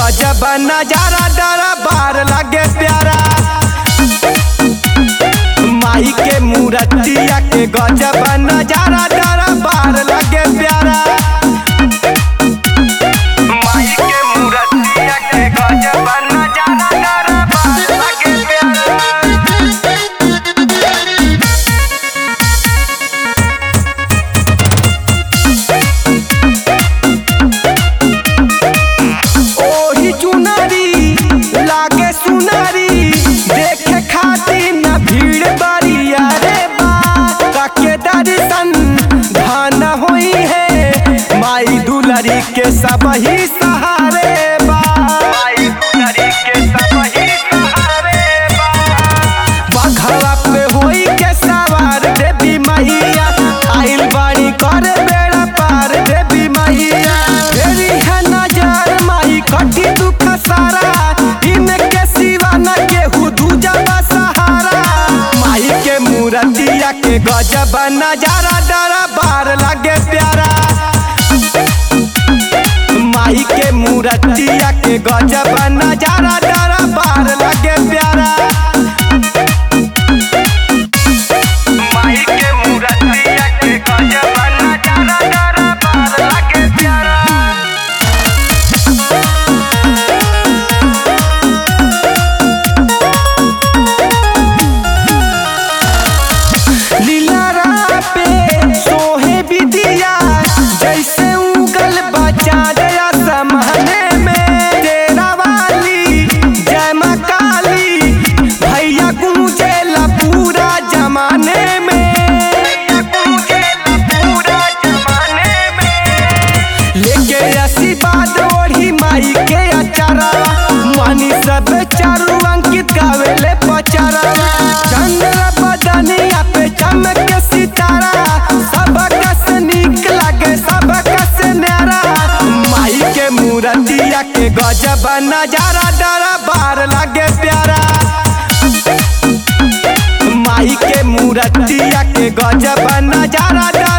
गजब नजारा डरा बार लगे प्यारा माई के मूर्तिया के गजब नजारा डरा बार लगे प्यारा माई के मूर्तिया के गजब नजारा डरा बार लगे प्यारा ओही चुनरी लागे सुनरी देखे खातिर न भीड़ बरिया रे बा काके दर्शन धन होई है माई दुलरी के सब ही सहारे बा माई दुलरी के सब ही सहारे बा बघवा पे होई के सवार देवी मैया आइल बाड़ी कर बेड़ा पार देवी मैया तेरी है नजर माई कटी दुख सारा इनके सिवा न केहू दूजा बा सहारा माई के मूर्तिया के गजब नजारा डरा बार लगे प्यारा माई के मूर्तिया के गजब नजारा डरा बार लगे प्यारा माई के मूर्तिया के गजब नजारा डरा बार लगे प्यारा लीलारा पे सोहे विदिया जैसे उगल बचा दया समहने में तेरा वाली जय माँ काली भैया गूंजेला पूरा जमाने में भैया गूंजेला पूरा जमाने में लेके आशीर्वाद ओढ़ी माई के अचारा मानी सब चारू अंकित गावेले पचारा चंद्र बदनिया पे चमक सितारा सबका से नीक लागे सबका से न्यारा माई के मूर्तिया के गजब नजारा डरा बार लागे प्यारा माई के मूर्तिया के गजब नजारा डरा